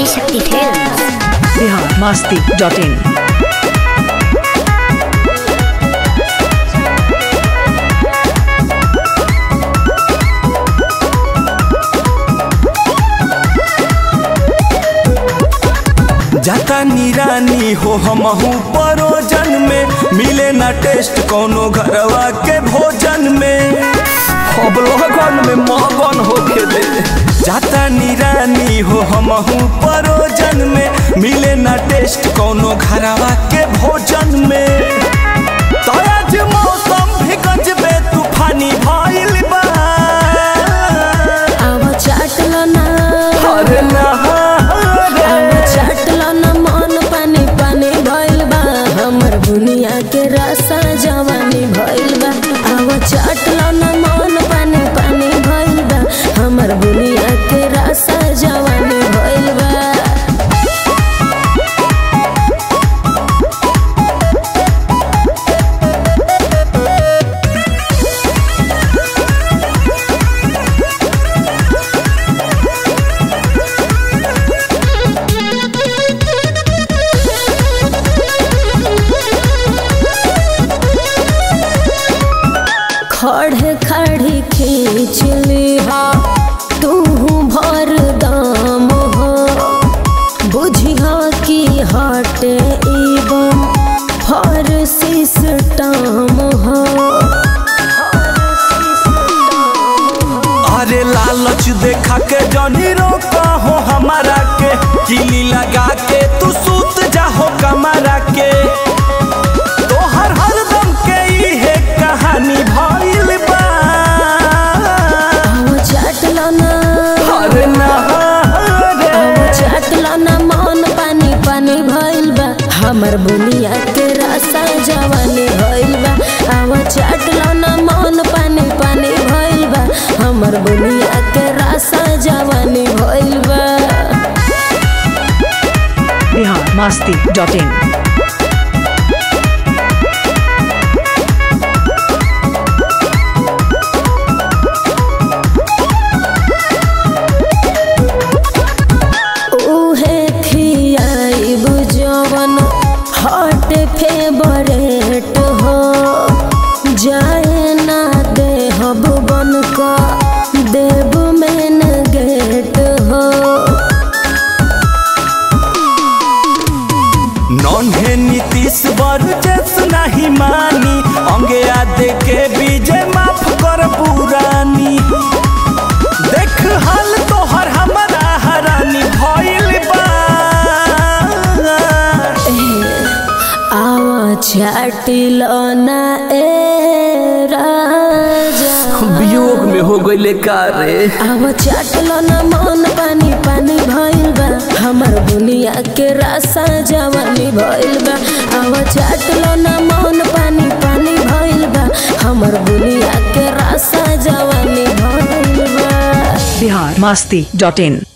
Shakti Films. Bihar Masti dot in जाता निरानी हो हमहू परोजन में मिले ना टेस्ट कोनो घरवा के भोजन में अब लगन में मगन होके दे जाता निरानी हो हमहू परोजन में मिले ना टेस्ट कोनो घरवा के भोजन में तो आज मौसम भी गजबे तूफानी भइल बा आवा चाटलो ना अरे ना आवा चाटलो ना मन पानी पानी भइल बा हमर बुनिया के रसा जवानी भइल बा आवा चाटलो ना मन पानी पानी भइल बा हमर बुनिया के रसा जवानी भइल बा खड़े खड़ी खींच लिहा तू भर दाम हो बुझिया की हटे एवं हर सिस्टम हो अरे लालच देखा के जनी रोका हो हमारा के किली लगा के तू सूत जाहो कमरा के तोहर हरदम के इहे कहानी भइल बा आवा चाटलो ना अरे ना रे आवा चाटलो ना मन पानी पानी भइल बा हमर बुनिया के रसा जवानी भइल बा आवा चाटलो ना मन पानी पानी भइल बा हमर बुनिया के रसा जवानी भइल बा बिहार मस्ती डॉट इन उहे खियाई बुझवन हट फेवरेट हो जाए ना दे हब बन का देव मेन गेट हो नन्हे नीतीश बरजेस नहीं मानी अंगे आदे के बीजे माफ कर पुरानी देख हाल तोहर हमारा हरानी भइल बा आवा चाटिल ना ए राजा वियोग में हो गईले का रे आवा चाटल ना मन पानी पानी भइल बा हमर बुनिया के रसा जवानी भइल बा आवा चाटल ना मन पानी पानी भइल बा हमर बुनिया के रसा जवानी भइल बा बिहार मस्ती डॉट इन